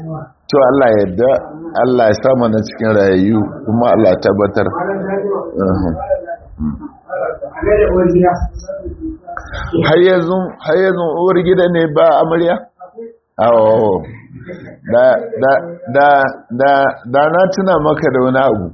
to Allah yadda Allah ya samu na cikin rayayyu kuma Allah ya tabbatar har yanzu har yanzu uwar gida ne ba amarya awo da da da da da na tuna maka da wani abu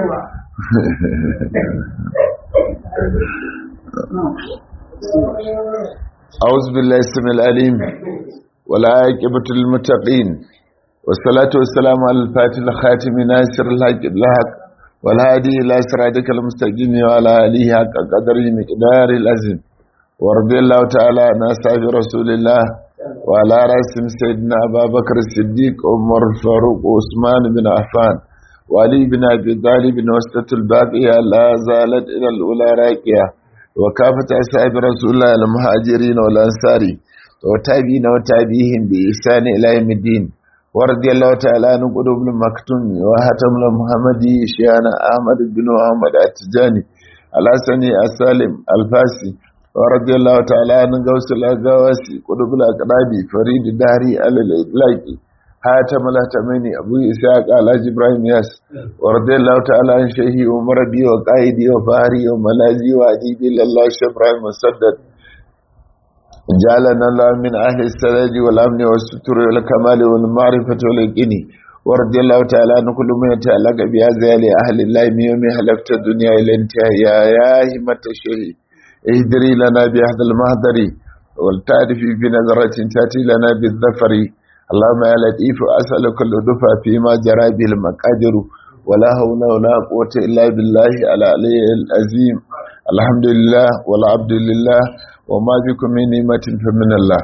أعوذ بالله السميع العليم ولا عاقبة للمتقين والصلاة والسلام على الفاتح الخاتم ناصر الحق الحق والهادي إلى صراطك المستقيم وعلى آله حق قدره مقدار العظيم ورضي الله تعالى عن أصحاب رسول الله وعلى رأسهم سيدنا أبا بكر الصديق عمر الفاروق وعثمان بن عفان وعلي بن أبي طالب وسطة الباقية لا زالت إلى الأولى راكية وكافة أصحاب رسول الله المهاجرين والأنصار وتابعين وتابعيهم بإحسان إلى يوم الدين ورضي الله تعالى عن قلوب المكتوم وهتم المحمدي شيانا أحمد بن محمد التجاني الحسني السالم الفاسي ورضي الله تعالى عن غوث الأغواسي قلوب الأقرابي فريد الدهري على الإطلاقي هاتم الهتميني أبو إسحاق على إبراهيم ياس ورضي الله تعالى عن شيخي ومربي وقائدي وفهري وملازي وأديبي لله شيخ إبراهيم مسدد جعلنا الله من أهل السداد والأمن والستر والكمال والمعرفة واليقين ورضي الله تعالى عن كل من يتعلق بهذا لأهل الله من يوم هلكت الدنيا إلى انتهاء يا يا همة الشيخ اهدري لنا بهذا المهدر والتعرف بنظرة تأتي لنا بالظفر اللهم يا لطيف أسألك اللطف فيما جرى به المقادر ولا حول ولا قوة إلا بالله على علي العظيم الحمد لله والعبد لله وما بكم من نعمة فمن الله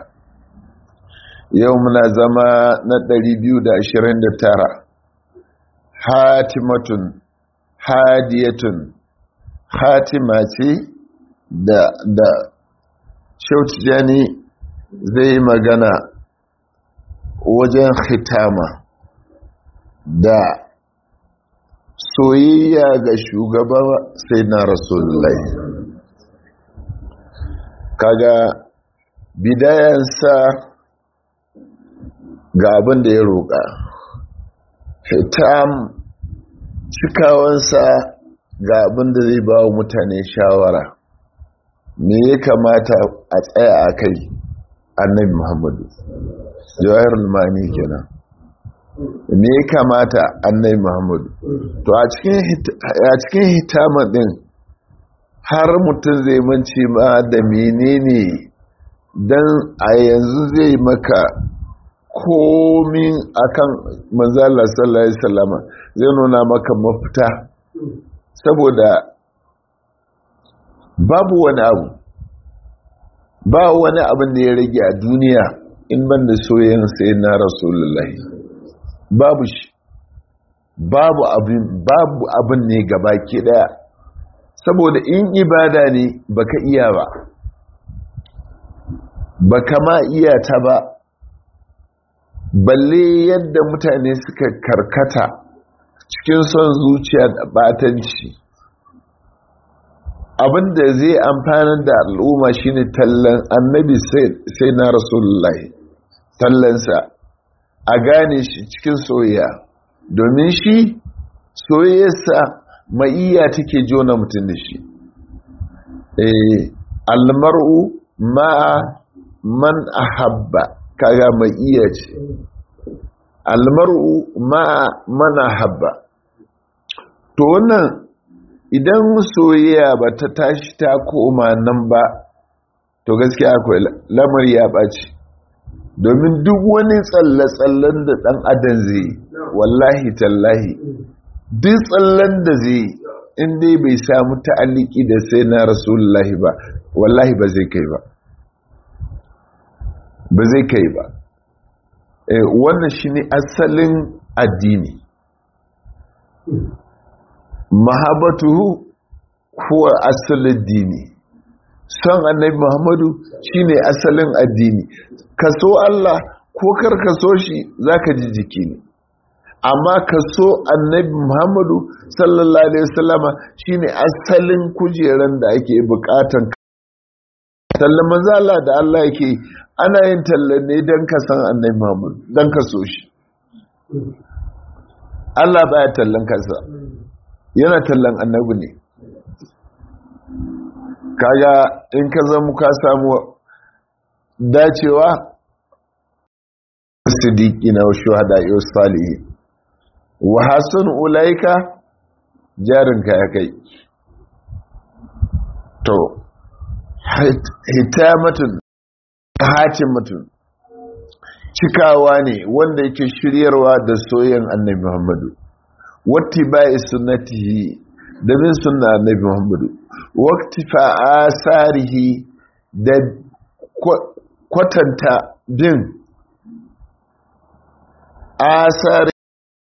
يومنا زما ندري بيو دا عشرين دا تارا حاتمة هادية حاتمة da da shautijani zai magana wajen khitama da soyayya ga shugaba sai na rasulullahi kaga bidayansa ga abin da ya roƙa hitam cikawansa ga abin da zai ba wa mutane shawara me ya kamata a tsaya a kai annabi muhammadu jawahar lumani kenan me ya kamata annabi muhammadu to a cikin hitama din har mutum zai manci ma da menene don a yanzu zai maka komin akan manzala sallallahu alaihi wasallama zai nuna maka mafita saboda babu wani abu ba wani abin da ya rage a duniya in ban da soyayyen sai na rasulullahi babu shi babu abin babu abin ne gaba ke daya saboda in ibada ne baka iya ba baka ma iya ta ba balle yadda mutane suka karkata cikin son zuciya da batanci abinda zai amfanar da al'umma shine tallan annabi sai na rasulullahi tallansa a gane shi cikin soyayya domin shi soyayyarsa ma'iyya take jona mutum da shi almar'u ma'a man ahabba kaga ma'iyya ce almar'u ma'a man ahabba to wannan idan soyayya ba ta tashi ta koma nan ba to gaskiya akwai lamar ya ɓaci domin duk wani tsalle-tsallen da ɗan adam zai wallahi tallahi duk tsallen da zai in dai bai samu ta'aliki da sai na rasulullahi ba wallahi ba zai kai ba ba zai kai ba wannan shi ne asalin addini mahabatuhu kuwa asalin dini son annabi muhammadu shine asalin addini kaso Allah ko kar kaso shi zaka ji jiki ne amma kaso annabi muhammadu sallallahu alaihi wasallama shine asalin kujeran da ake bukatan tallan manzo Allah da Allah yake ana yin tallan ne dan ka san annabi muhammadu dan ka so shi Allah baya tallan kansa yana tallan annabi ne kaga in ka zama ka samu dacewa siddiqi na shuhada yau salihi wa hasan ulaika jarinka ya kai to hitamatun hatimatun cikawa ne wanda yake shiryarwa da soyayyen annabi Muhammadu watti bai sunnatihi da bin sunna annabi Muhammadu waqti fa asarihi da kwatanta bin asari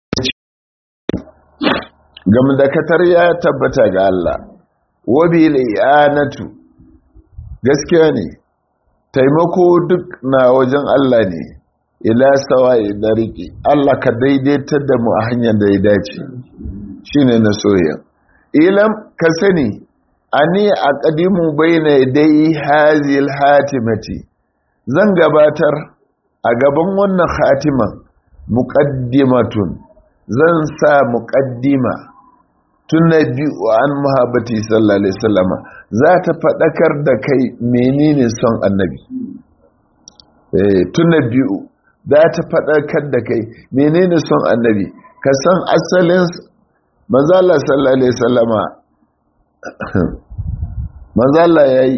gam da katar ya tabbata ga Allah wabi li'anatu gaskiya ne taimako duk na wajen Allah ne ila sawa'i dariki Allah ka daidaitar da mu a hanyar da ya dace shine na soyayya ilam ka sani ani aqdimu baina dai hazil hatimati zan gabatar a gaban wannan khatiman muqaddimatun zan sa muqaddima tunna biyu an muhabbati sallallahu alaihi wasallama za ta fadakar da kai menene son annabi eh tunna biyu za ta fadakar da kai menene son annabi ka san asalin manzala sallallahu alaihi wasallama manzala yayi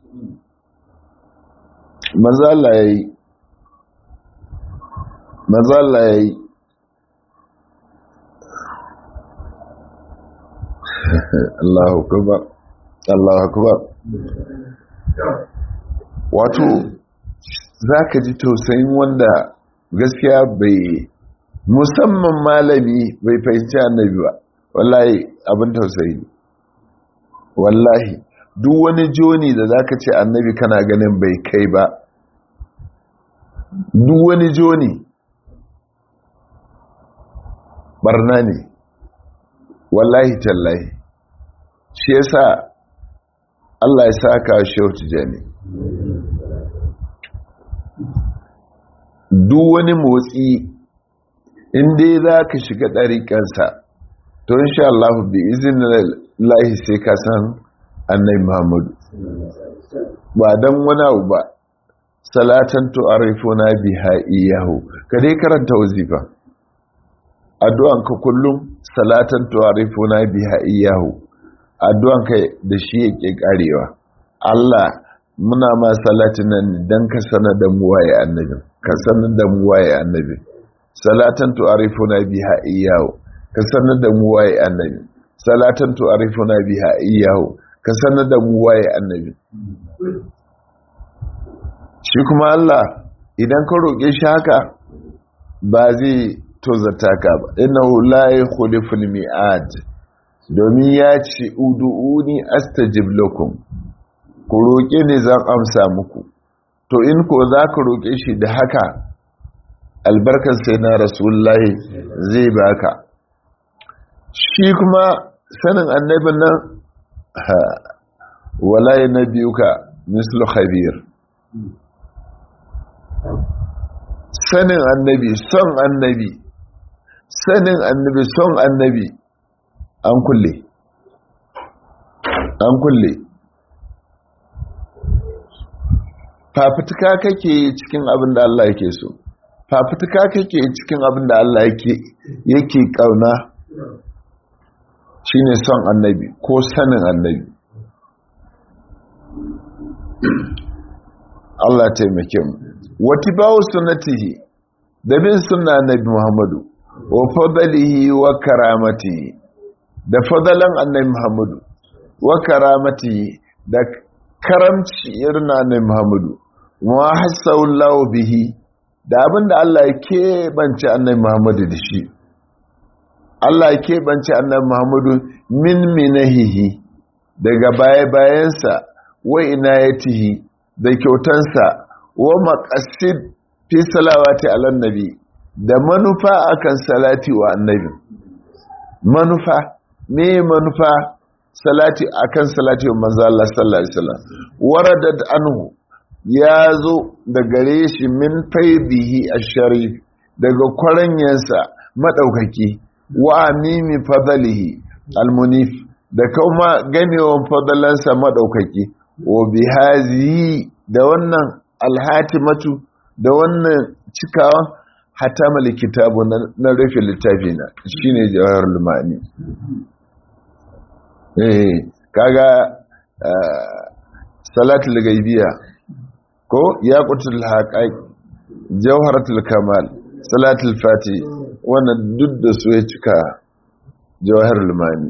manzala yayi manzala yayi Allahu akbar Allahu akbar wato zaka ji tausayin wanda gaskiya bai musamman malami bai fahimci annabi ba wallahi abin tausayi wallahi duk wani joni da zaka ce annabi kana ganin bai kai ba duk wani joni barna ne wallahi tallahi shi yasa Allah ya saka shehu tijani duk wani motsi inda za ka shiga ɗariƙansa to insha Allah bi izin lahi sai ka san annai Muhammadu ba don wani abu ba salatan tu'arifuna biha iyahu ka dai karanta wazifa addu'an ka kullum salatan tu'arifuna biha iyahu addu'an ka da shi yake karewa Allah muna ma salatin nan dan ka sanar da mu waye annabi ka sanar da mu waye annabi salatan tu'arifuna biha iyahu ka sanar da mu waye annabi salatan tu'arifuna biha iyahu ka sanar da mu waye annabi shi kuma Allah idan ka roƙe shi haka ba zai tozarta ka ba innahu la yukhliful mi'ad domin ya ce ud'uni astajib lakum ku roƙe ne zan amsa muku to in ko za ka roƙe shi da haka albarkar sai na rasulullahi zai baka shi kuma sanin annabin nan wala na biyu ka mislu khabir sanin annabi son annabi sanin annabi son annabi an kulle an kulle fafutuka kake cikin abin da Allah yake so fafutuka kake cikin abin da Allah yake yake kauna shine son annabi ko sanin annabi Allah taimake mu watibawu sunnatihi da bin sunna annabi Muhammadu wa fadalihi wa karamatihi da fadalan annabi Muhammadu wa karamatihi da karamci irin annabi Muhammadu wa hasawallahu bihi da abinda Allah ya keɓance annabi Muhammadu da shi Allah ya keɓance annabi Muhammadu min minahihi daga baya-bayansa wa inayatihi da kyautansa wa maqasid fi salawati ala nabi da manufa akan salati wa annabi manufa me manufa salati akan salati wa manzo Allah sallallahu alaihi wasallam waradat anhu ya zo da gare shi min faidihi asharif daga kwaranyansa madaukaki wa amimi fadalihi almunif da kuma gamewan fadalansa madaukaki wa bihazi da wannan alhatimatu da wannan cikawa hatamal kitabu na rufe littafi na shine jawahar lumani eh kaga salatul gaibiya ko yaqutul haqaiq jawharatul kamal salatul fati wannan duk da su ya cika jawahar lumani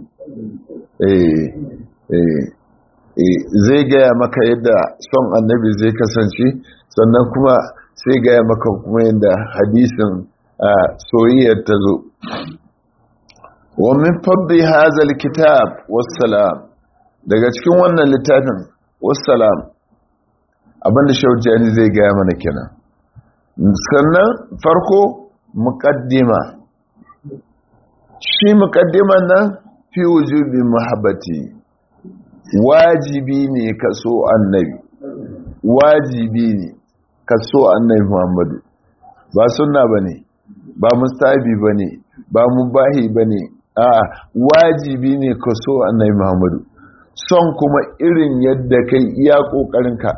zai gaya maka yadda son annabi zai kasance sannan kuma sai gaya maka kuma yadda hadisin soyayyar ta zo wa min fadli hazal kitab wassalam daga cikin wannan littafin wassalam abinda shaujani zai gaya mana kenan sannan farko muqaddima shi muqaddiman nan fi wujubi muhabbati wajibi ne ka so annabi wajibi ne ka so annabi muhammadu ba sunna bane ba mustahabi bane ba mubahi bane a wajibi ne ka so annabi muhammadu son kuma irin yadda kai iya kokarinka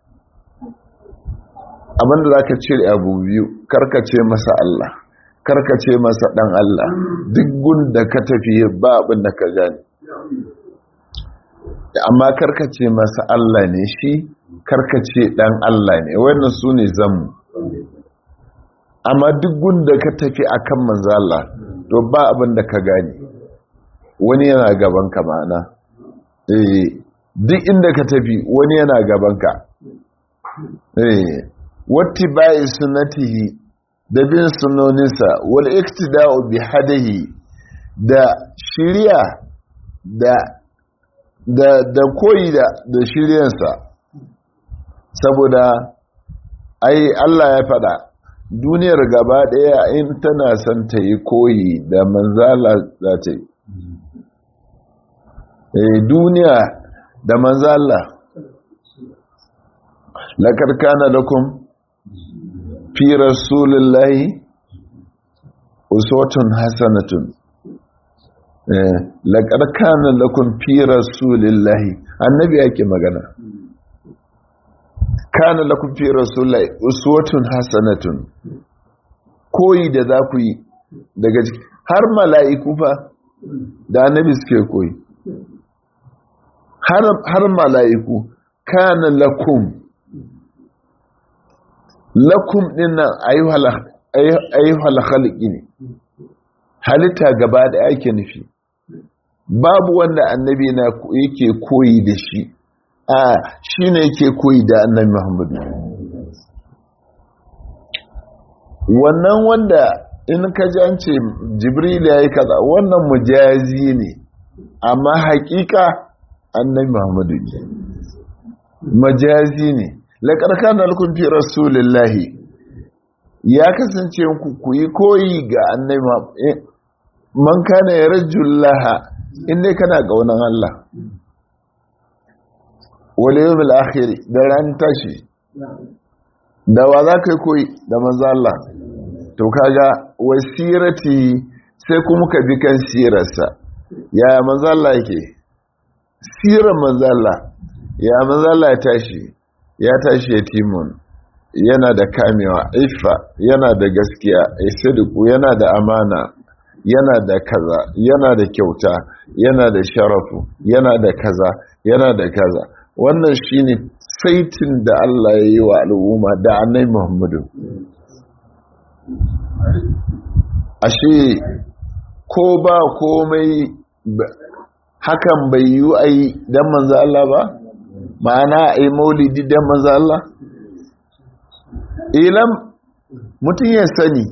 abinda za ka cire abu biyu karkace masa Allah karkace masa dan Allah duk gunda ka tafi ba abin da ka gani amma karkace masa Allah ne shi karkace dan Allah ne wannan su ne zamu amma duk gunda ka tafi akan manzo Allah to ba abin da ka gani wani yana gaban ka ma'ana eh duk inda ka tafi wani yana gaban ka eh wattiba'i sunnatihi da bin sunoninsa wal iktida'u bi hadihi da shiriya da da da koyi da da shiryansa saboda ai Allah ya fada duniyar gaba daya in tana son ta yi koyi da manzala za ta yi eh duniya da manzala laqad kana lakum fi rasulillahi uswatun hasanatun eh laqad kana lakum fi rasulillahi annabi yake magana kana lakum fi rasulillahi uswatun hasanatun koyi da za ku yi daga har mala'iku fa da annabi suke koyi har har mala'iku kana lakum lakum dinnan ayyuhal khalqi ne halitta gaba da ake nufi babu wanda annabi na yake koyi da shi a shine yake koyi da annabi Muhammadu wannan wanda in ka ji an ce jibril ya yi kaza wannan mujazi ne amma hakika annabi Muhammadu ne majazi ne laƙar kanar kun fi rasulillahi ya kasance ku yi koyi ga annabi man kana ya rajullaha inda kana ƙaunar Allah wale yau mil'akhiri da ran tashi da wa za ka yi koyi da manzo Allah to kaga wasirati sai kuma ka bi kan sirarsa ya manzo Allah yake sirar manzo Allah ya manzo Allah ya tashi ya tashi yatimun yana da kamewa ifa yana da gaskiya isidiku yana da amana yana da kaza yana da kyauta yana da sharafu yana da kaza yana da kaza wannan shine saitin da Allah ya yi wa al'umma da annai Muhammadu ashe ko ba komai hakan bai yi ai dan manzo Allah ba ma'ana ai maulidi dan manzo Allah ilam mutum ya sani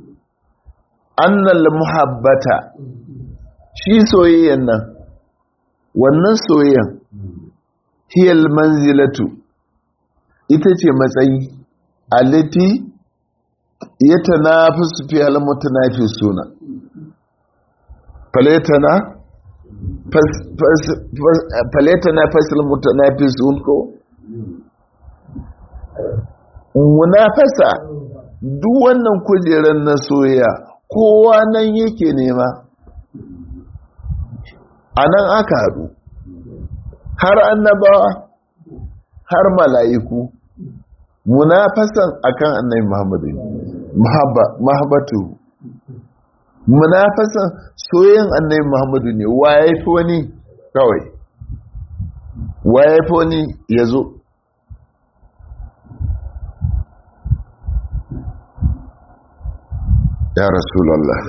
annal muhabbata shi soyayyan nan wannan soyayyan hiyal manzilatu ita ce matsayi alati ya tanafisu fi almutanafi suna faletana faletana fasil mutanafi sun ko munafasa duk wannan kujerar na soyayya kowa nan yake nema a nan aka haɗu har annabawa har mala'iku munafasan akan annabi muhammadu mahabbatu munafasan soyayyen annabi muhammadu ne waye fi wani kawai waye fi wani ya zo ya rasulallah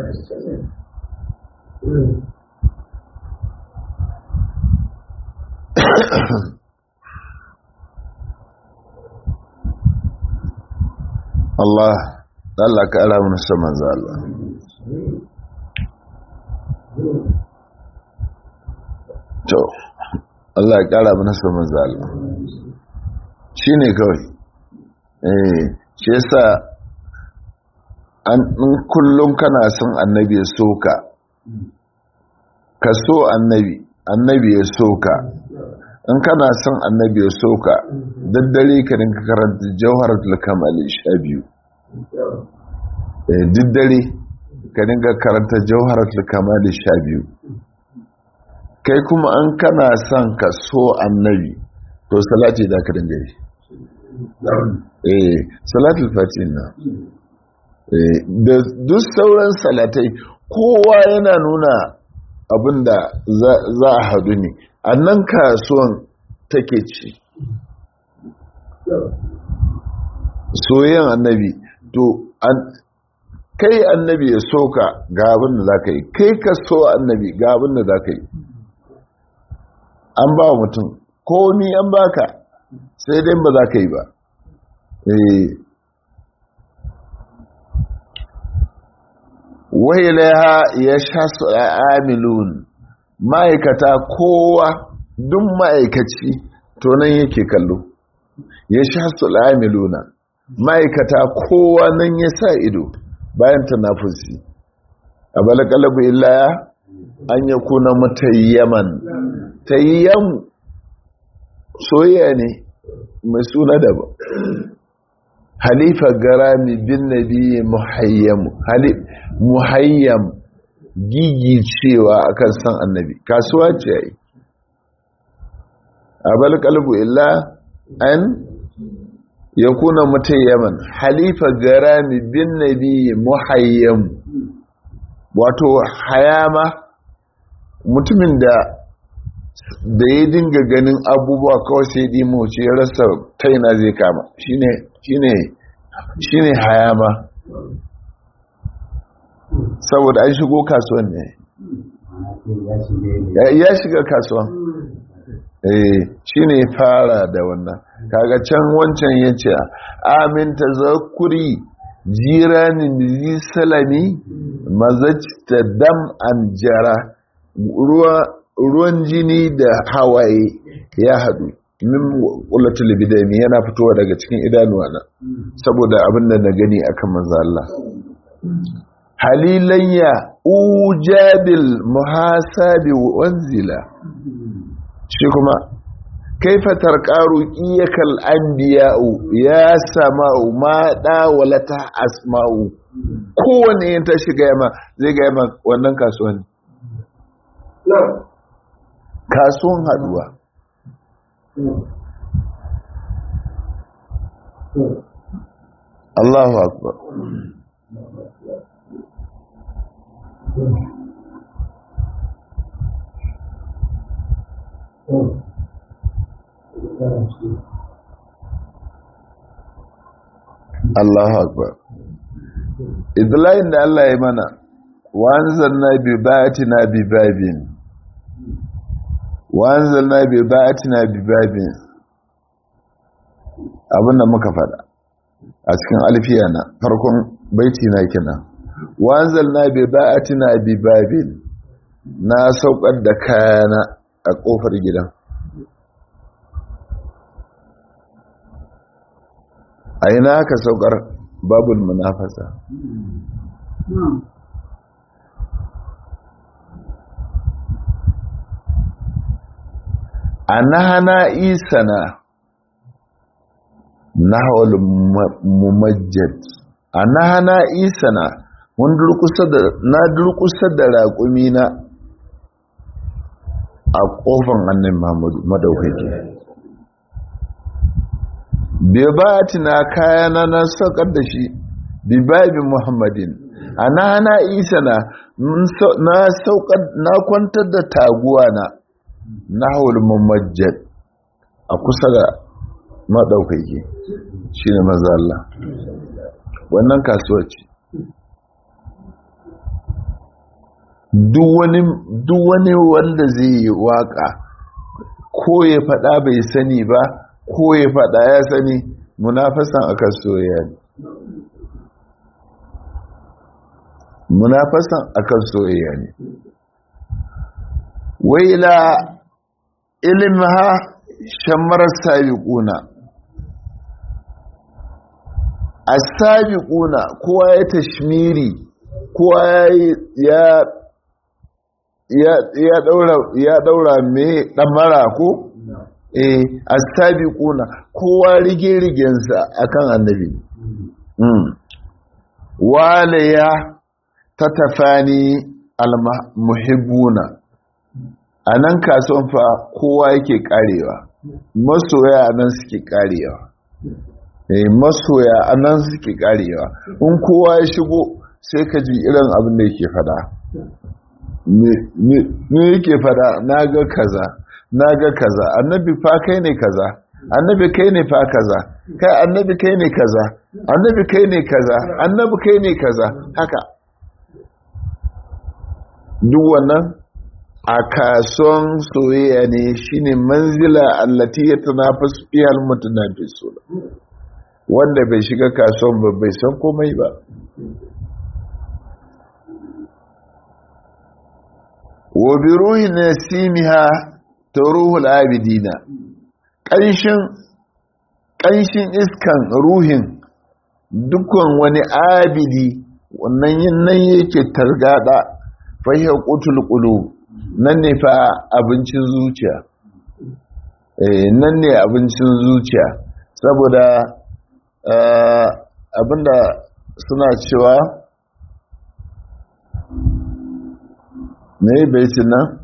Allah Allah ka ala mana saman za Allah to Allah ya kara mana saman za Allah shi ne kawai eh shi yasa an kullum kana son annabi ya soka ka so annabi annabi ya soka in kana son annabi ya soka daddare ka dinka karanta jawharatul kamali sha biyu daddare ka dinka karanta jawharatul kamali sha biyu kai kuma an kana son ka so annabi to salati da ka dinga yi eh salatul fatih na da duk sauran salatai kowa yana nuna abinda za a hadu ne a nan kasuwan take ci soyayyen annabi to kai annabi ya soka ga abin da za ka yi kai ka so annabi ga abin da za ka yi an ba mutum ko ni an baka sai dai ba za ka yi ba wailaha ya sha su amilun ma'aikata kowa duk ma'aikaci to nan yake kallo ya sha su amiluna ma'aikata kowa nan ya sa ido bayan tanafusi a balakalabu illaya an ya kuna matayyaman tayyam soyayya ne mai suna daban halifa garami bin nabi muhayyam muhayyam gigi cewa akan san annabi kasuwa ce yayi abal qalbu illa an yakuna mutayyaman halifa garami bin nabi muhayyam wato hayama mutumin da da ya dinga ganin abubuwa kawai sai dimo ce ya rasa taina zai kama shine shine shine hayama saboda an shigo kasuwan ne ya shiga kasuwan eh shine fara da wannan kaga can wancan yace amin tazakkuri jiranin zi salami mazajta dam an jara ruwa ruwan jini da hawaye ya haɗu min ƙulatul bidami yana fitowa daga cikin idanuwa na saboda abin da na gani akan manzo Allah halilayya ujabil muhasabi wanzila shi kuma kaifa tarqaru iyakal anbiya'u ya sama'u ma dawalata asma'u kowanne ta shiga yamma zai ga yamma wannan kasuwan kasuwan haduwa Allahu akbar Allahu akbar idlayin da Allah ya mana wanzalna bi batina bi babin wanzalna bi batina bi babin abinda muka fada a cikin alfiya na farkon baiti na kina wanzalna bi batina bi babin na saukar da kayana a kofar gidan a ina ka saukar babul munafasa anahana isana nahawal mumajjad anahana isana na durkusa da raƙumi na a ƙofan annin mahmudu madaukaki bai ba tina kayana na saukar da shi bibabi muhammadin a na hana isa na na kwantar da taguwa na na haul mamajjad a kusa da maɗaukaki shi ne maza Allah wannan kasuwa ce duk wani wanda zai yi waka ko ya faɗa bai sani ba ko ya faɗa ya sani munafasan akan soyayya ne munafasan akan soyayya ne waila ilmha shammarar sabiquna as-sabiquna kowa ya tashmiri kowa ya ya ya daura ya daura me damara ko eh as-sabiquna kowa rige rigensa akan annabi mm waliya tatafani al-muhibbuna anan kasuwan fa kowa yake karewa masoya anan suke karewa eh masoya anan suke karewa in kowa ya shigo sai ka ji irin abin da yake fada me yake fada na ga kaza na ga kaza annabi fa kai ne kaza annabi kai ne fa kaza kai annabi kai ne kaza annabi kai ne kaza annabi kai ne kaza haka duk wannan a kasuwan soyayya ne shine manzila allati yatanafasu fiha almutanafisun wanda bai shiga kasuwan ba bai san komai ba wa bi ruhi nasimiha ruhul abidina ƙanshin ƙanshin iskan ruhin dukkan wani abidi wannan yin nan yake targada fahiyar ƙutul ƙulu nan ne fa abincin zuciya nan ne abincin zuciya saboda abinda suna cewa ne bai nan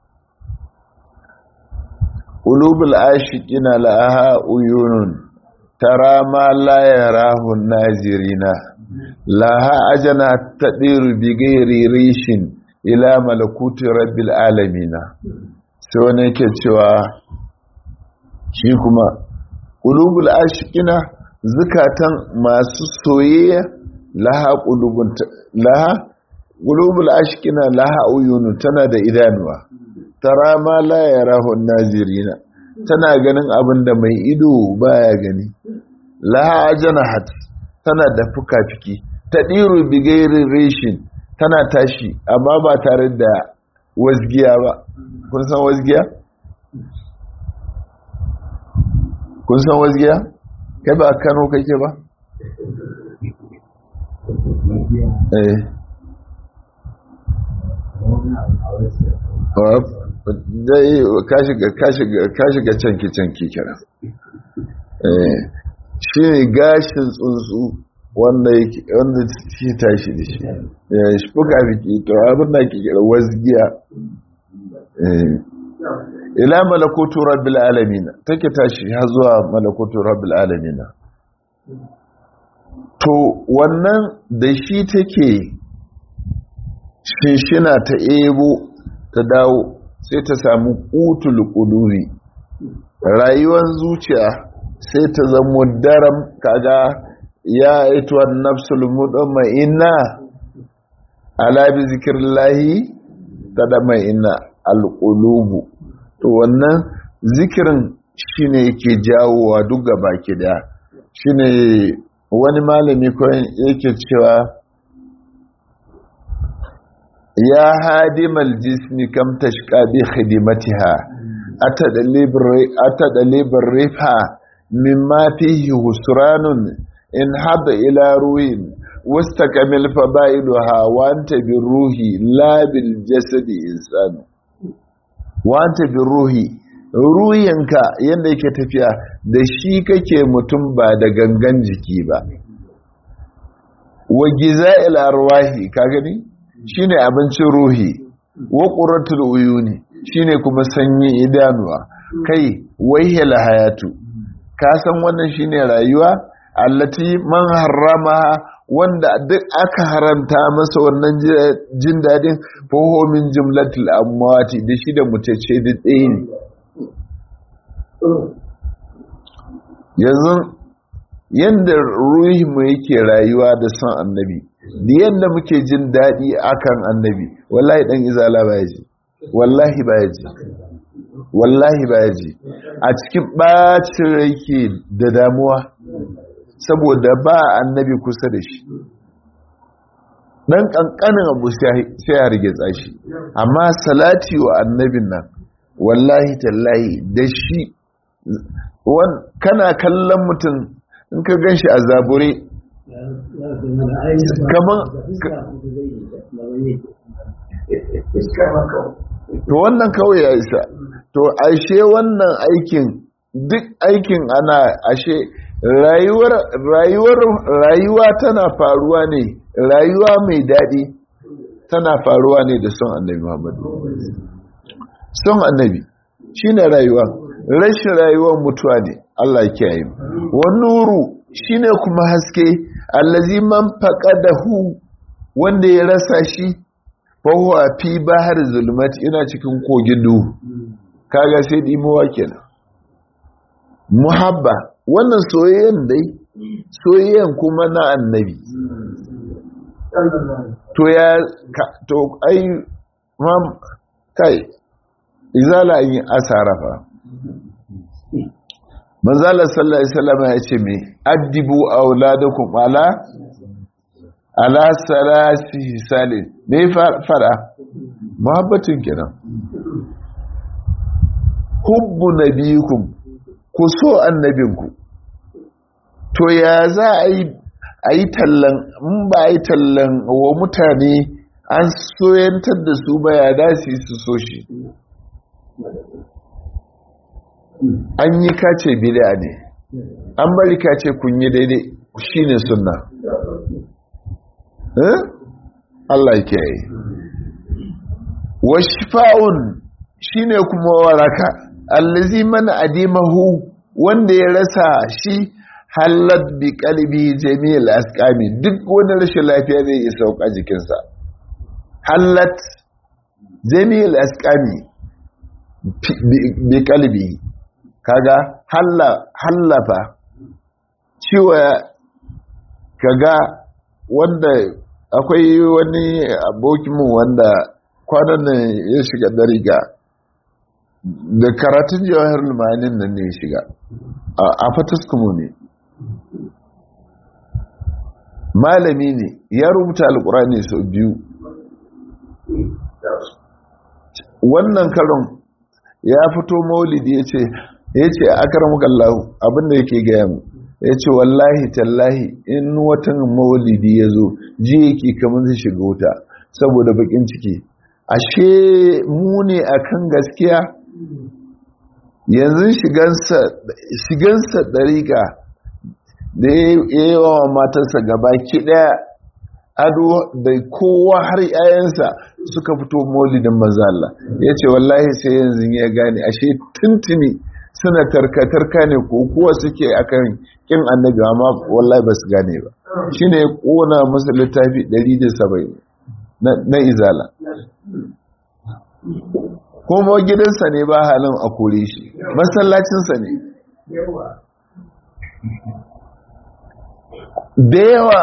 ƙulubul ashikina la'aha uyunun tara ma la yarahu nazirina laha ajana tadiru bi ghairi rishin ila malakuti rabbil alamina sai wani yake cewa shi kuma ƙulubul ashikina zukatan masu soyayya laha ƙulubun laha ƙulubul ashikina laha uyunun tana da idanuwa tara ma la yarahu nazirina tana ganin abin da mai ido baya gani laha ajanahat tana da fuka-fiki ta diru bigairin reshin tana tashi amma ba tare da wasgiya ba kun san wasgiya kun san wasgiya kai ba Kano kake ba eh dai ka shiga canki canki kira shi ne gashin tsuntsu wanda shi tashi da shi ya shi fuka fiki to abin da ke kira wasgiya ila malakutu rabbil alamin take tashi har zuwa malakutu rabbil alamin to wannan da shi take shinshina ta ebo ta dawo sai ta samu ƙutul ƙuduri rayuwar zuciya sai ta zama daram kaga ya aituwa nafsul mudamma inna ala bi zikrillahi tadama inna alqulubu to wannan zikirin shine yake jawowa duk gaba ki da shine wani malami ko yake cewa يا هادم الجسم كم تشقى بخدمتها أتدليب الرفح مما فيه هسران انحب إلى روح واستكمل فبائلها وأنت بالروح لا بالجسد إنسان وأنت بالروح ruhinka yadda yake tafiya da shi kake mutum ba da gangan jiki ba wa giza'il arwahi ka gani shine abincin ruhi wa qurratul uyuni shine kuma sanyi idanuwa kai wayhil hayatu ka san wannan shine rayuwa allati man harrama wanda duk aka haramta masa wannan jin dadin faho min jumlatul amwati da shi da mutace da ɗaya ne yanzu yadda ruhinmu yake rayuwa da son annabi da yadda muke jin daɗi akan annabi wallahi ɗan izala ba ya ji wallahi ba ya ji wallahi ba ya ji a cikin ɓacin rai ke da damuwa saboda ba annabi kusa da shi ɗan ƙanƙanin abu sai ya rige tsashi amma salati wa annabin nan wallahi tallahi da shi kana kallon mutum in ka gan shi a zabure kamar to wannan kawai ya isa to ashe wannan aikin duk aikin ana ashe rayuwar rayuwar rayuwa tana faruwa ne rayuwa mai daɗi tana faruwa ne da son annabi muhammadu son annabi shine rayuwa rashin rayuwar mutuwa ne Allah kiyaye wa nuru shine kuma haske allazi man faqadahu wanda ya rasa shi fa huwa fi bahar zulmat ina cikin kogin duhu kaga sai dimuwa kenan muhabba wannan soyayyen dai soyayyen kuma na annabi to ya to ai mam kai izala yin asara fa manzala sallallahu alaihi wasallam ya ce me addibu auladakum ala ala salasi salin me fara muhabbatin kenan hubbu nabiyikum ku so annabinku to ya za a yi a yi tallan in ba a yi tallan wa mutane an soyantar da su ba ya dace su so shi an yi kace bid'a ne an bari kace kun yi daidai shine sunna eh Allah yake yi wa shifa'un shine kuma waraka allazi man adimahu wanda ya rasa shi halat bi qalbi jami'il asqami duk wani rashin lafiya zai yi sauka jikinsa halat jami'il asqami bi qalbi kaga hallafa ciwo kaga wanda akwai wani abokinmu wanda kwanan nan ya shiga dariga da karatun jawahar lumanin nan ne ya shiga a fataskumu ne malami ne ya rubuta alkurani sau biyu wannan karon ya fito maulidi ya ce ya ce akaramakallahu abinda yake gaya mu ya ce wallahi tallahi in watan maulidi ya zo ji yake kamar zai shiga wuta saboda bakin ciki ashe mu ne akan gaskiya yanzu shigansa ɗariƙa da ya yi wa matarsa gaba ki ɗaya ado da kowa har yayansa suka fito maulidin mazala ya ce wallahi sai yanzu ya gane ashe tuntuni suna tarka-tarka ne ko kuwa suke akan kin annabi amma wallahi ba su gane ba shi ne ƙona masa littafi 170 na izala kuma gidansa ne ba halin a kore shi masallacinsa ne da yawa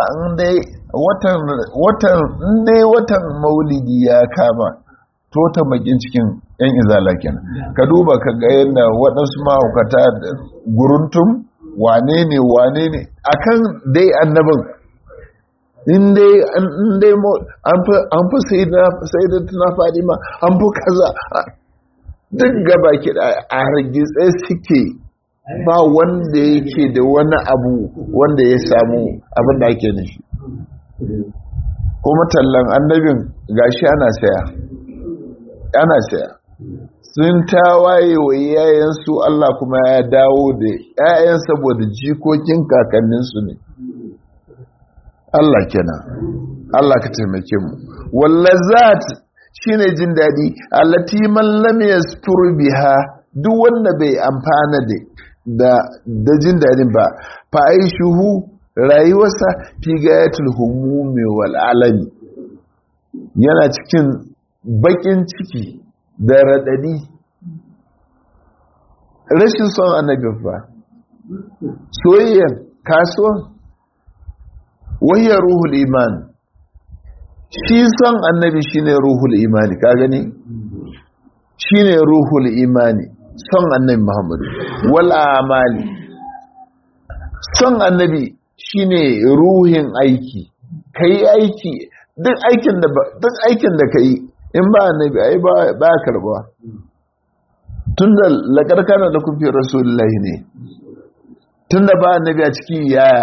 inda watan maulidi ya kama to ta bakin cikin yan izala kenan ka duba ka ga yadda waɗansu mahaukata guruntum wane ne wane ne akan dai annabin in dai an fi sai da tuna fadima an fi kaza duk gaba ki a hargitse suke ba wanda yake da wani abu wanda ya samu abin da ake nufi kuma tallan annabin gashi ana saya ana saya sun tawaye wa yayansu Allah kuma ya dawo da yayan saboda jikokin kakanninsu ne Allah kenan Allah ka taimake mu wallazat shine jin dadi allati man lam yastur biha duk wanda bai amfana da da da jin dadin ba fa aishuhu rayuwarsa fi gayatul humumi wal alami yana cikin bakin ciki da radadi rashin son annabi ba soyayyar kasuwan wahiyar ruhul iman shi son annabi shine ruhul imani ka gani shine ruhul imani son annabi muhammadu wal amali son annabi shine ruhin aiki kai aiki duk aikin da duk aikin da kai in ba annabi ai ba ba karba tunda lakarkana da kufi rasulullahi ne tunda ba annabi a cikin yaya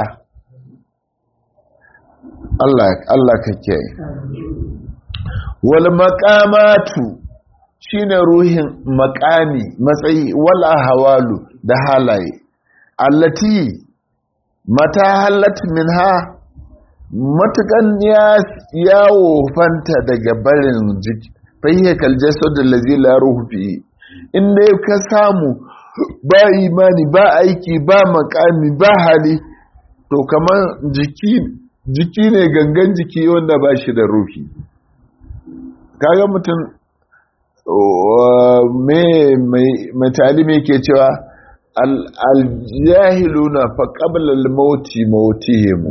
Allah Allah kake wal maqamatu shine ruhin maqami matsayi wal ahwalu da halaye allati mata halat minha matukan ya yawo fanta daga barin jiki fahiyar kaljasar da lazi laruhu fi inda ka samu ba imani ba aiki ba makami ba hali to kamar jiki jiki ne gangan jiki wanda ba shi da ruhi kaga mutum mai talimi ke cewa aljahiluna fa qabla al-mauti mautihimu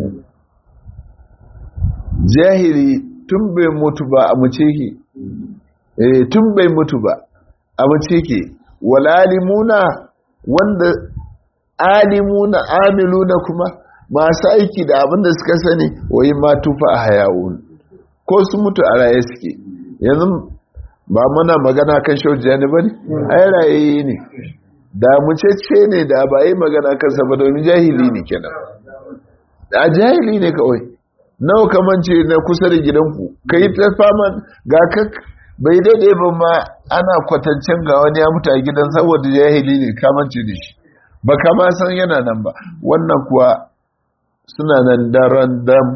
jahili tun bai mutu ba a mace ke eh tun bai mutu ba a mace ke wal alimuna wanda alimuna amiluna kuma masu aiki da abin da suka sani wai ma tufa a hayawun ko su mutu a raye suke yanzu ba muna magana kan shaujani ba ne ai raye ne da mucece ne da ba yi magana kansa ba domin jahili ne kenan a jahili ne kawai nawa kamance na kusa da gidanku ka yi ta fama ga kak bai daidai ba ma ana kwatancin ga wani ya mutu a gidan saboda jahili ne kamance da shi ba kama san yana nan ba wannan kuwa suna nan daren dam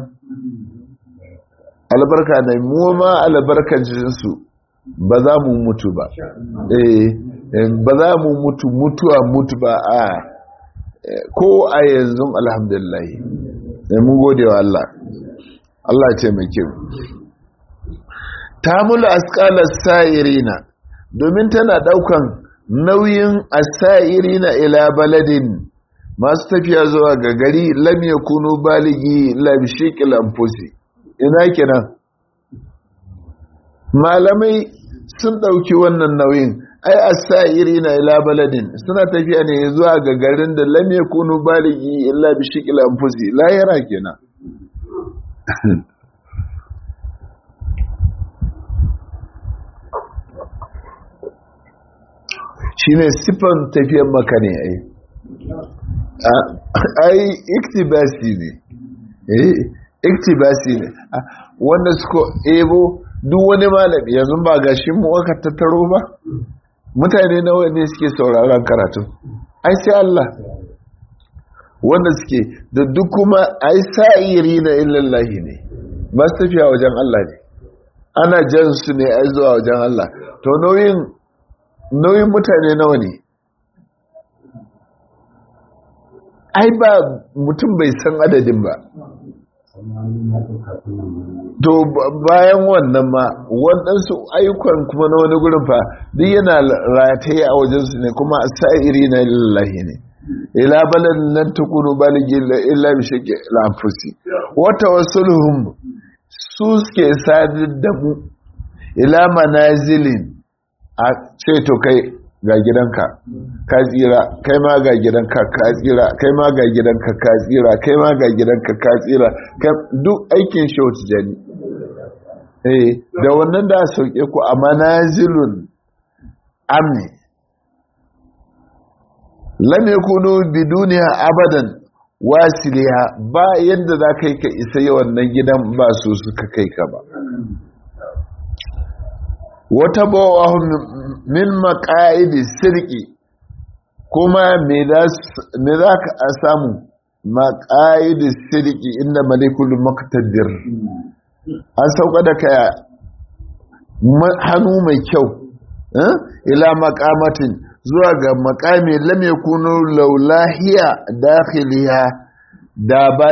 albarka na mu ma albarkancinsu ba za mu mutu ba eh ba za mu mutu mutuwa mutu ba a ko a yanzu alhamdulillah mun gode wa Allah Allah ce mai kyau tamul asqalas sa'irina domin tana daukan nauyin asairina ila baladin masu tafiya zuwa ga gari lam yakunu baligi la bishiqil anfusi ina kenan malamai sun dauki wannan nauyin ai asairina ila baladin suna tafiya ne zuwa ga garin da lam yakunu baligi illa bishiqil anfusi la yara kenan shi ne siffan tafiyar maka ne ai ai iktibasi ne iktibasi ne wanda suka ebo duk wani malami yanzu ba gashin mu aka tattaro ba mutane nawa ne suke sauraron karatu ai sai Allah wanda suke da duk kuma ai sa'iri na illallahi ne masu tafiya wajen Allah ne ana jan su ne ai zuwa wajen Allah to nauyin nauyin mutane nawa ne ai ba mutum bai san adadin ba to bayan wannan ma waɗansu ayyukan kuma na wani gurin fa duk yana rataye a wajensu ne kuma sa'iri na lillahi ne ila balan nan tukunu baligi illa bi shaqi al-anfusi wa tawassulhum su suke sadar da mu ila manazilin a ce to kai ga gidanka ka tsira kai ma ga gidanka ka tsira kai ma ga gidanka ka tsira kai ma ga gidanka ka tsira duk aikin shautu jani eh da wannan da sauke ku a manazilun amni lam yakunu biduniha abadan wasiliha ba yadda za kai ka isa yawan nan gidan ba su suka kai ka ba wata bawahun min maka'idi sirki kuma me za ka samu maqaid sidiki inda malikul muqtadir an sauka da kaya hannu mai kyau ila maqamatin zuwa ga maqami lam yakunu laulahiya dakhiliha da ba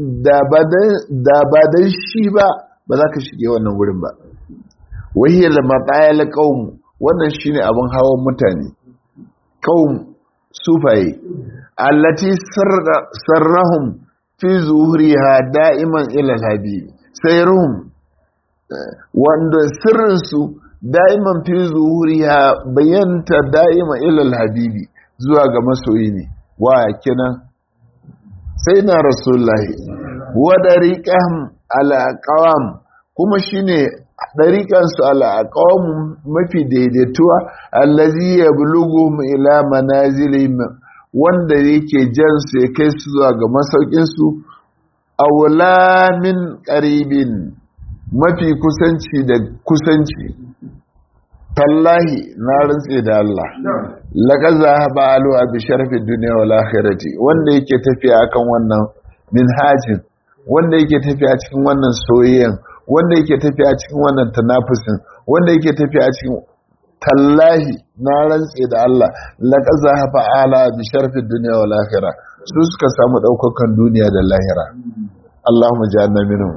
dan shi ba ba za ka shige wannan wurin ba wahiyar matsayar ƙaun wannan shi ne abin hawan mutane ƙaun sufaye allati sarrahum fi zuhuriha da'iman ilal habibi sai ruhum wanda sirrinsu da'iman fi zuhuriha bayanta da'iman ilal habibi zuwa ga masoyi ne wa kinan sai na rasulullahi wa dariqahum ala aqwam kuma shine dariqansu ala aqwam mafi daidaituwa allazi yablughuhum ila manazilihim wanda yake jan su ya kai su zuwa ga masaukin su awla min qaribin mafi kusanci da kusanci tallahi na rantse da Allah laka zahaba alu bi sharafin duniya wal akhirati wanda yake tafiya akan wannan minhajin wanda yake tafiya cikin wannan soyayyen wanda yake tafiya cikin wannan tanafusin wanda yake tafiya cikin tallahi na rantse da Allah laka zahaba ala bi sharafin duniya wal akhirah su suka samu daukakan duniya da lahira Allahumma ja'alna minhum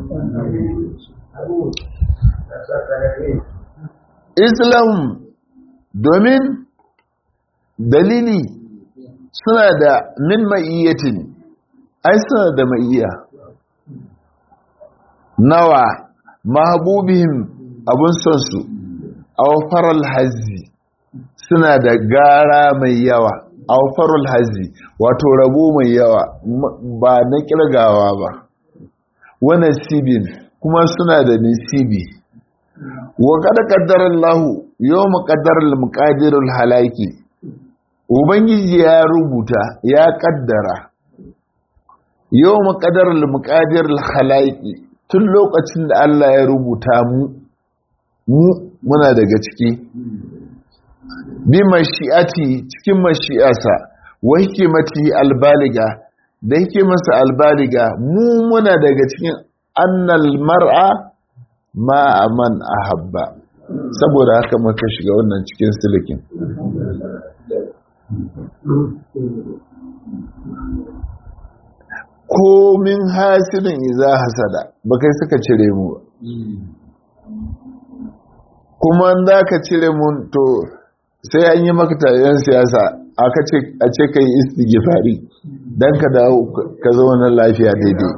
Islam domin dalili suna da min ma'iyyatin ai suna da ma'iyya nawa mahabubihim abun son su awfaral hazzi suna da gara mai yawa awfarul hazzi wato rabo mai yawa ba na kirgawa ba wa nasibin kuma suna da nasibi wa kada qaddara Allah yawma qaddara al-muqadirul halaki ubangiji ya rubuta ya kaddara yawma qaddara al-muqadirul halaki tun lokacin da Allah ya rubuta mu mu muna daga ciki bi mashi'ati cikin mashi'asa wa hikimati albaliga da hikimarsa albaliga mu muna daga cikin annal mar'a ma man ahabba saboda haka muka shiga wannan cikin silikin komin hasilin iza hasada ba kai suka cire mu ba kuma za ka cire mun to sai an yi maka tayen siyasa a ce ka yi istigifari don ka dawo ka zauna lafiya daidai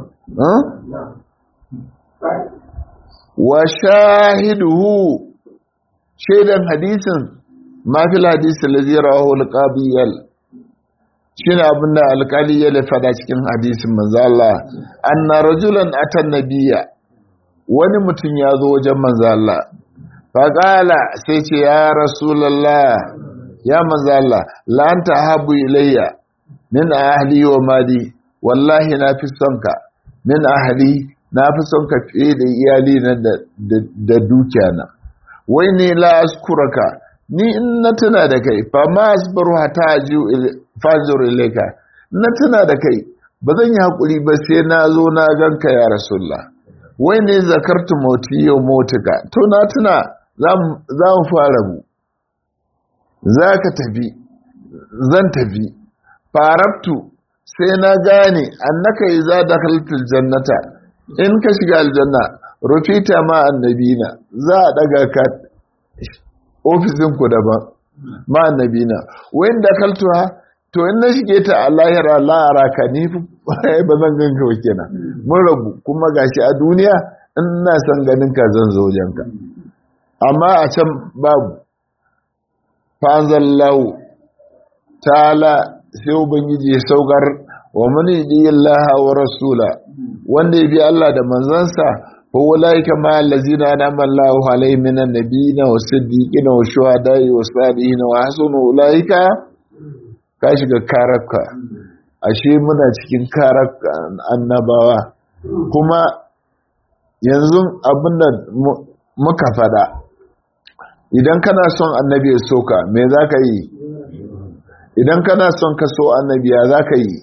wa shahiduhu shaidan hadisin mafil hadisin lazira wa hulƙabiyar shi ne abinda alkali ya fada cikin hadisin manzala anna rajulan atan nabiya wani mutum ya zo wajen manzala faƙala sai ce ya rasulallah ya manzala la'anta habu ilayya min ahli wa mali wallahi na fi son ka min ahli na fi son ka fiye da iyali na da dukiya na wai ne la askuraka ni in na tuna da kai fa ma asbaru hata ajiyu fazur ilayka na tuna da kai ba zan yi hakuri ba sai na zo na ganka ya rasulullah wai ne zakartu mauti yau motuka to na tuna za mu fara mu za ka tafi zan tafi farabtu sai na gane annaka yi za da halittar jannata in ka shiga aljanna rufita ma annabina za a daga ka ofisinku daban ma annabina wayin da kaltuwa to in na shige ta a lahira la'ara ka ni ba zan ganka ba kenan mun rabu kuma gashi a duniya in na san ganin ka zan zo wajenka amma a can babu fa'anzallahu ta'ala sai ubangiji ya saukar wa mani diyallaha wa rasula wanda ya bi Allah da manzansa fa ulaika ma allazina anama Allahu alaihim minan nabiyina was siddiqina was shuhada'i was salihin wa hasuna ulaika ka shiga karaka ashe muna cikin karaka annabawa kuma yanzu abinda muka fada idan kana son annabi ya soka me za ka yi idan kana son ka so annabiya za ka yi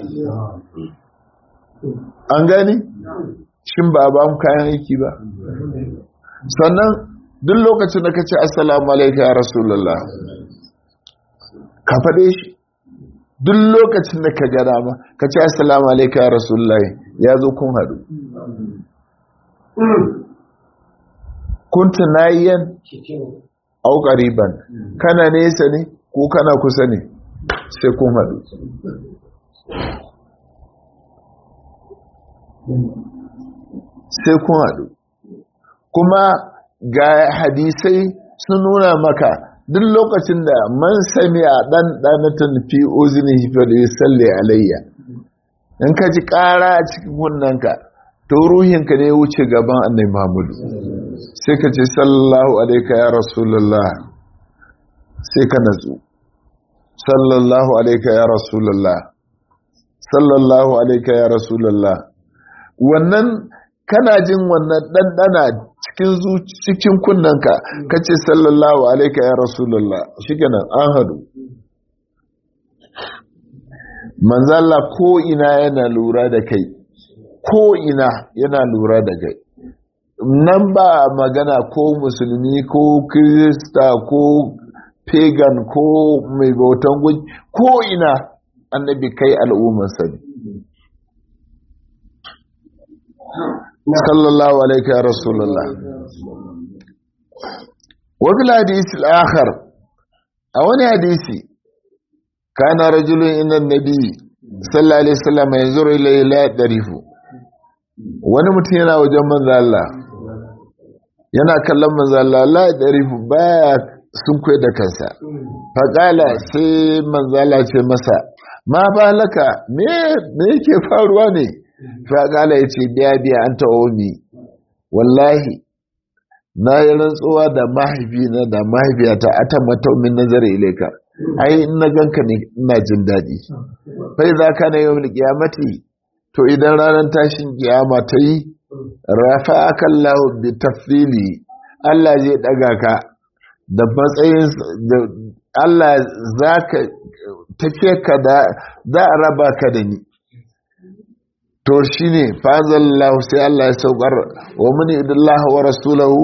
an gani shin ba ba mu kayan aiki ba sannan duk lokacin da ka ce assalamu alaika ya rasulullah ka faɗe shi duk lokacin da ka gada ma ka ce assalamu alaika ya rasulullah ya zo kun haɗu kuntu nayiyan au qariban kana nesa ne ko kana kusa ne sai kun haɗu sai kun haɗu kuma ga hadisai sun nuna maka duk lokacin da man sami a ɗan ɗanatan fi ozini hifar ya salle alayya in ka ji ƙara a cikin kunnanka to ruhinka ne wuce gaban annai mahmudu sai ka ce sallallahu alaika ya rasulullah sai ka natsu sallallahu alaika ya rasulullah sallallahu alaika ya rasulullah wannan kana jin wannan ɗanɗana cikin cikin kunnanka ka ce sallallahu alaika ya rasulullah shi kenan an hadu manzala ko ina yana lura da kai ko ina yana lura da kai nan ba magana ko musulmi ko kirista ko pagan ko mai bautan guji ko ina annabi kai al'ummarsa ne sallallahu alaika ya rasulullah wabil hadisi al'akhar a wani hadisi kana rajulun inda nabi sallallahu alaihi wasallam yanzuru ilayhi la darifu wani mutum yana wajen manzo Allah yana kallon manzo Allah la darifu baya sun kai da kansa faqala sai manzo Allah ce masa ma balaka me me yake faruwa ne faqala yace biya biya anta omi wallahi na yi rantsuwa da mahaifina da mahaifiyata a ta mataumin nazari ilaika ai in na ganka ne ina jin daɗi fai za ka na yawon kiyamati to idan ranar tashin kiyama ta yi rafa akan lahu bi tafsili Allah zai ɗaga ka da matsayin Allah za ka tafiye ka da za a raba ka da ni to shi ne fazallahu sai Allah ya saukar wa muni idallah wa rasulahu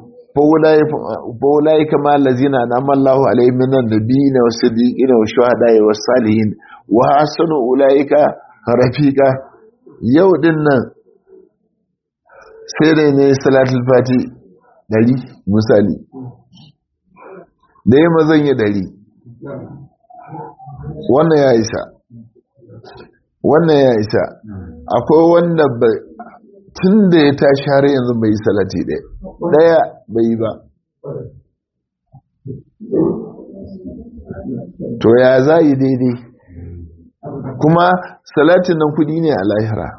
faulai kama lazina na amallahu alaihi minan nabiyina wa siddiqina wa shuhada'i wa salihin wa hasanu ulaika rafiqa yau din nan sai dai ne salatul fati dari misali da yi mazan yi dari wannan ya isa wannan ya isa akwai wanda tun da ya tashi har yanzu bai yi salati ɗaya ɗaya bai yi ba to ya za yi daidai kuma salatin nan kudi ne a lahira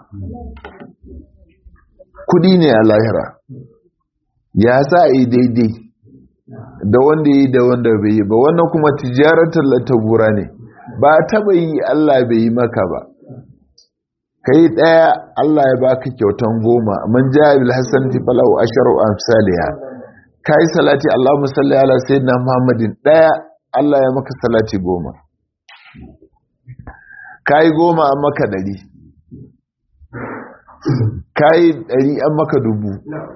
kudi ne a lahira ya za a yi daidai da wanda yi da wanda bai yi ba wannan kuma tijaratar latabura ne ba taɓa yi allah bai yi maka ba kai ɗaya Allah ya baka kyautan goma man ja bil hasan ti falahu asharu amsalha kai salati Allahumma salli ala sayyidina Muhammadin ɗaya Allah ya maka salati goma kai goma an maka dari kai dari an maka dubu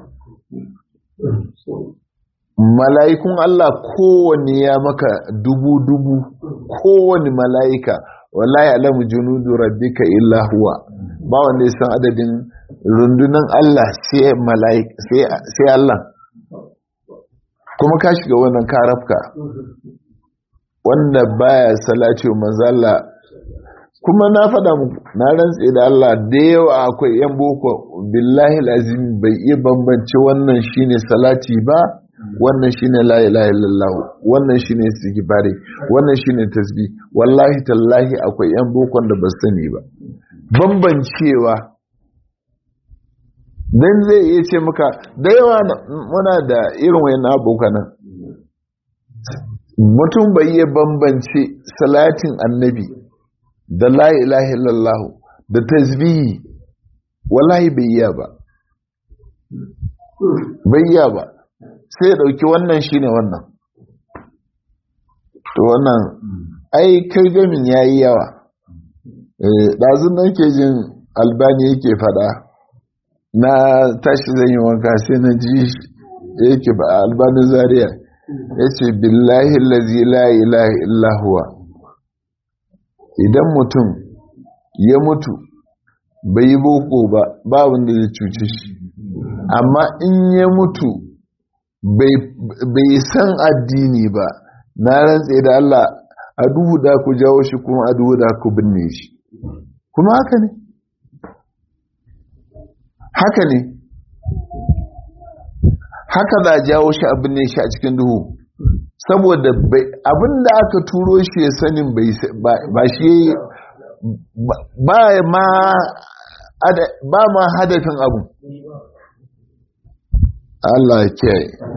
mala'ikun Allah kowanne ya maka dubu dubu kowanne mala'ika wallahi alamu junudu rabbika illa huwa ba wanda ya san adadin rundunan Allah sai mala'ik sai Allah kuma ka shiga wannan karafka wanda baya salati wa manzo Allah kuma na faɗa muku na rantse da Allah da yawa akwai yan boko billahi lazim bai iya bambance wannan shine salati ba wannan shine la ilaha illallah wannan shine istighfari wannan shine tasbih wallahi tallahi akwai yan bokon da ba sani ba bambancewa dan zai iya ce maka da yawa muna da irin wayan abokanan mutum bai iya bambance salatin annabi da la ilaha illallah da tasbihi wallahi bai iya ba bai iya ba sai ya ɗauki wannan shi ne wannan to wannan ai kai gamin ya yi yawa ɗazun nan ke jin albani yake fada na tashi zan yi wanka sai na ji yake ba albani zaria ya ce billahi lazi la ilaha illahuwa idan mutum ya mutu bai yi boko ba ba wanda zai cuce shi amma in ya mutu bai san addini ba na rantse da Allah a duhu da ku jawo shi kuma a duhu da ku binne shi kuma haka ne haka ne haka za a jawo shi a binne shi a cikin duhu saboda abin da aka turo shi ya sanin ba shi ba ma hadafin abu Allah ke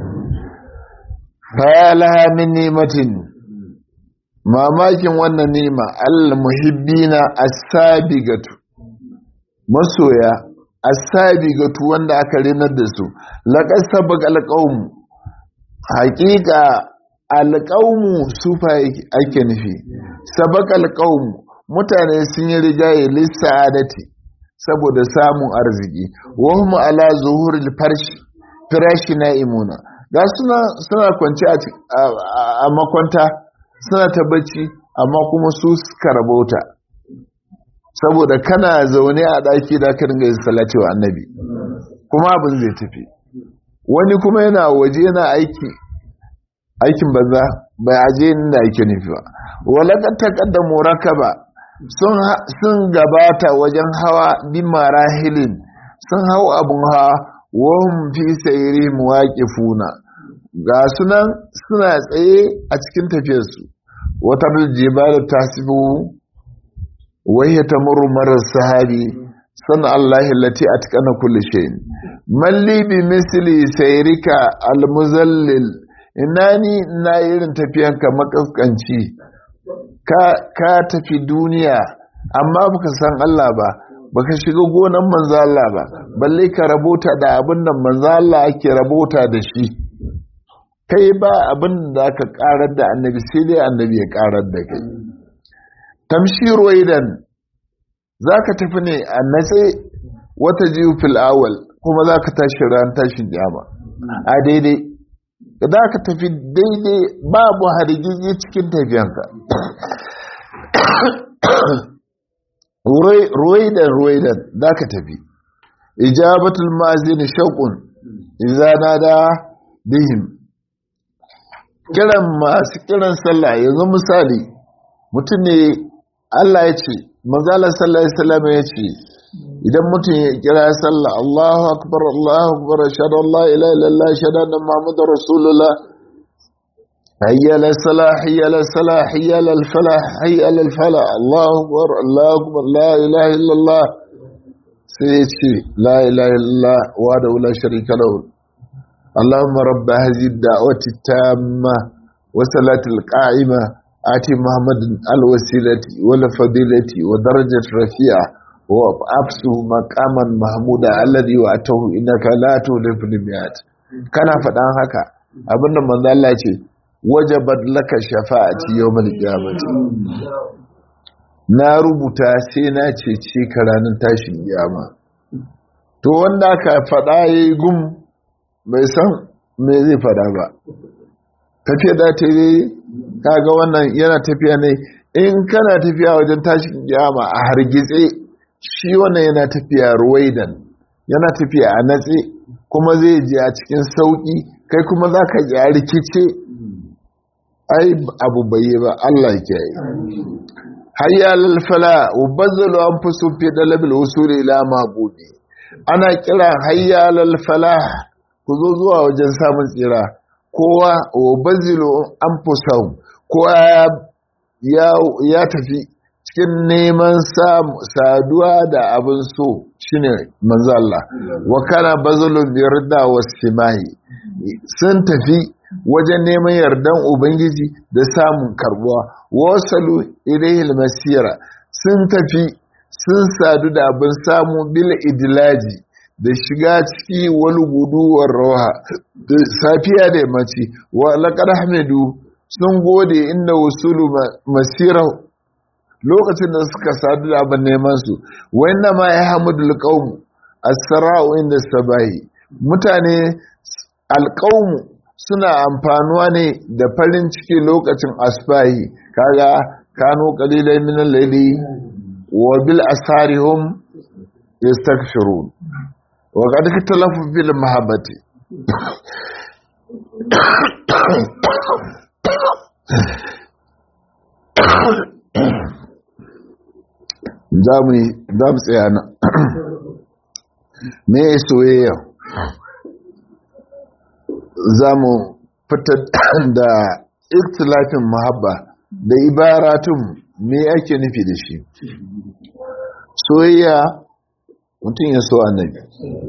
fayalaha min nimatin mamakin wannan nima al-muhibbina as-sabigatu masoya as-sabigatu wanda aka rinar da su laqad sabaq al-qaum haqiqa al-qaum sufa ake nufi sabaq al-qaum mutane sun yi rigaye lissa'adati saboda samun arziki wa hum ala zuhuril farshi firashi na'imuna ga suna suna kwanci a makwanta suna ta bacci amma kuma su suka rabauta saboda kana zaune a ɗaki da ka dinga yin salati wa annabi kuma abin zai tafi wani kuma yana waje yana aiki aikin banza bai aje inda ake nufi ba walakar taƙaddamu rakaba sun gabata wajen hawa bin marahilin sun hau abun hawa wahum fi sayri muwaqifuna ga sunan suna tsaye a cikin tafiyarsu wata jibal tasibu wa hiya tamurru marar sahabi san Allah allati atqana kulli shay'in malli bi misli sayrika almuzallil inani na irin tafiyanka makaskanci ka ka tafi duniya amma baka san Allah ba baka shiga gonan manzo Allah ba balle ka rabota da abin da manzo Allah ake rabota da shi kai ba abin da aka karar da annabi sai dai annabi ya karar da kai tamshiro idan zaka tafi ne a natse wata jiyu fil awal kuma zaka tashi ran tashin kiyama a daidai za ka tafi daidai babu hargitsi cikin tafiyanka ruwaidan ruwaidan za ka tafi ijabatul mazini shauƙun izana da bihim kiran masu kiran sallah yanzu misali mutum ne Allah ya ce mazalar sallah ya salama ya ce idan mutum ya kira sallah Allahu akbar Allahu akbar ashhadu an la ilaha illallah ashhadu anna muhammadar rasulullah hayya ala salah hayya ala salah hayya ala falah hayya ala falah Allahu akbar Allahu akbar la ilaha illallah sai ya ce la ilaha illallah wa da la sharika lahu اللهم رب هذه الدعوة التامة وصلاة القائمة آتي محمد الوسيلة والفضيلة ودرجة رفيعة وأبسه مقاما محمودا الذي وأته إنك لا تولف المئات كان فدان هكا abinda manzo Allah ce wajabat laka shafa'ati yawmal qiyamati na rubuta sai na cece ka ranar tashin kiyama to wanda aka fada yayi gum bai san me zai fada ba tafiya da ta yi kaga wannan yana tafiya ne in kana tafiya wajen tashin kiyama a hargitse shi wannan yana tafiya ruwaidan yana tafiya a natse kuma zai je a cikin sauki kai kuma za ka ji a rikice ai abu bai ba Allah ke yi hayya lalfala ubazzalu an fi sun fi dalabil usuli ila mabudi ana kira hayya lalfala ku zo zuwa wajen samun tsira kowa wa bazilu an fusau kowa ya tafi cikin neman saduwa da abin so shine manzo Allah wa kana bazalun birda wasimahi sun tafi wajen neman yardan ubangiji da samun karbuwa wasalu ilayhil masira sun tafi sun sadu da abin samu bil idlaji da shiga ciki wani guduwar rawa da safiya da yammaci wa laƙar hamidu sun gode inda wasulu masirau lokacin da suka sadu da abin neman su wanda ma ya hamudu alƙawmu asra'u inda sabahi mutane alƙawmu suna amfanuwa ne da farin ciki lokacin asbahi kaga kano qalilai min al-layli wa bil asharihum yastaghfirun wa qad katalafu bil mahabbati za mu tsaya na me soyayya za mu fitar da ikhtilafin mahabba da ibaratun me ake nufi da shi soyayya mutum ya so annabi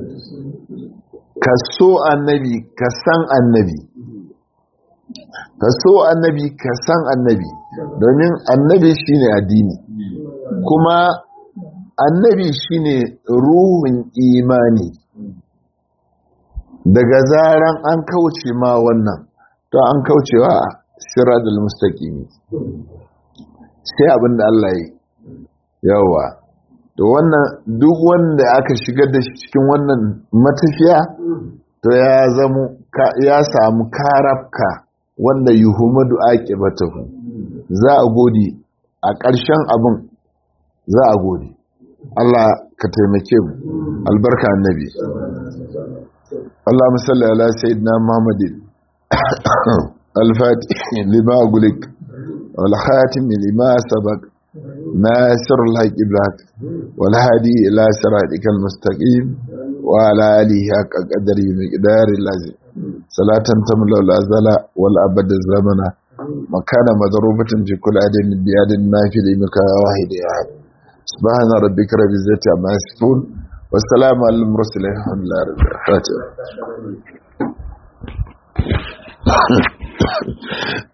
ka so annabi ka san annabi ka so annabi ka san annabi domin annabi shine addini kuma annabi shine ruhun imani daga zaran an kauce ma wannan to an kaucewa siradul mustaqimi sai abinda Allah yi yawa to wannan duk wanda aka shigar da shi cikin wannan matafiya to ya zamo ya samu karafka wanda yuhumadu aqibatahu za a gode a ƙarshen abin za a gode Allah ka taimake mu albarka annabi اللهم صل على سيدنا محمد الفاتح لما أقولك والخاتم لما سبق ناصر الحق بالحق والهادي إلى صراطك المستقيم وعلى آله حق قدره مقدار اللازم صلاة تملا الأزل والأبد الزمن مكان مضروبة في كل عدد بيد النافذ مكان واحد أحد سبحان ربك رب العزة عما يصفون والسلام على المرسلين الحمد لله رب العالمين